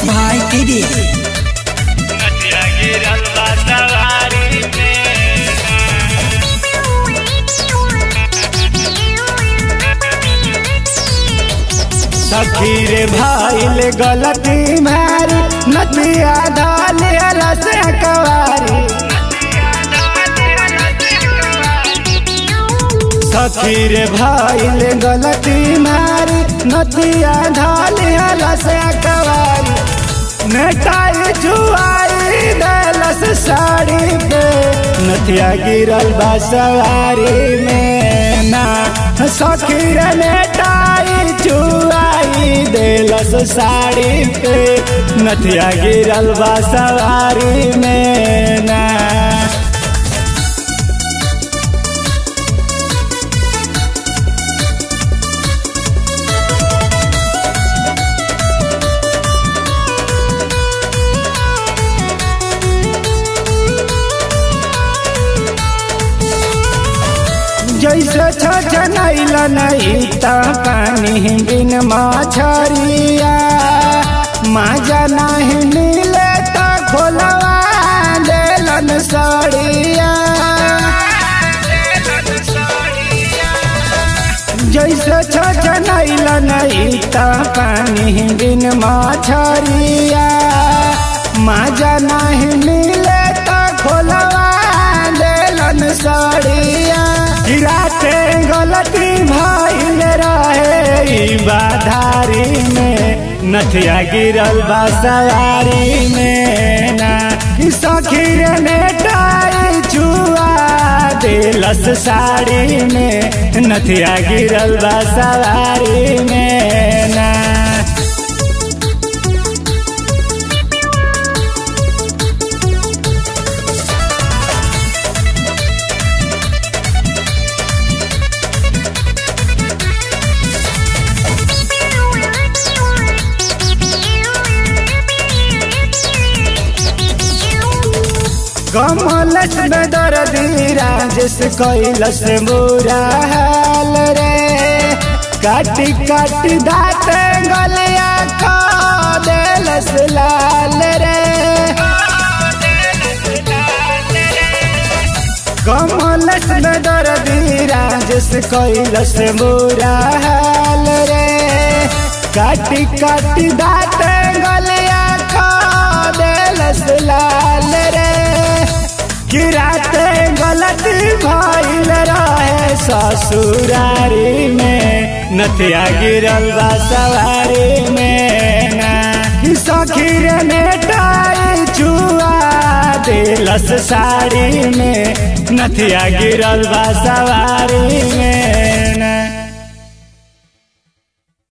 भाई टीडी नदिया गिरल बा सवारी में सखी रे भाईल गलती मारी नदिया डाल से कवारी सखी रे भाईल गलती मारी नदिया ढाल से कवारी नेटाई जुआरी दलस साड़ी पे नथिया गिरल बा सवारी में ना सखी रे नेटाई जुआई देलस साड़ी पे नथिया गिरल बा सवारी में ना जैसे छछनैल नहीं त पानी बिन मछरिया माजा नहीं मिले त खोलवा देलन सड़िया जैसे छछनैल नहीं त पानी बिन मछरिया माजा नहीं मिले त खोलवा देलन सड़िया गिराते गलती भइल रहे ई बाधारी में नथिया गिरल बा सवारी में ना ई सखी रे नेटाई चुआ दिलस साड़ी में नथिया गिरल बा सवारी में ना कमलस में दर्दी राजेश कैलस बुरा हाल रे काटी काटी दाँत गलिया खा देलस लाल रे कमलस में दर्दी राजेश कैलस बुरा हाल रे काटी काटी दाँत गलिया खा देलस लाल रे गिराते गलती भइल रहे ससुरारी में नथिया गिरल बा सवारी में ना सखी रे नेटाई चुआ दिलस साड़ी में नथिया गिरल बा सवारी में ना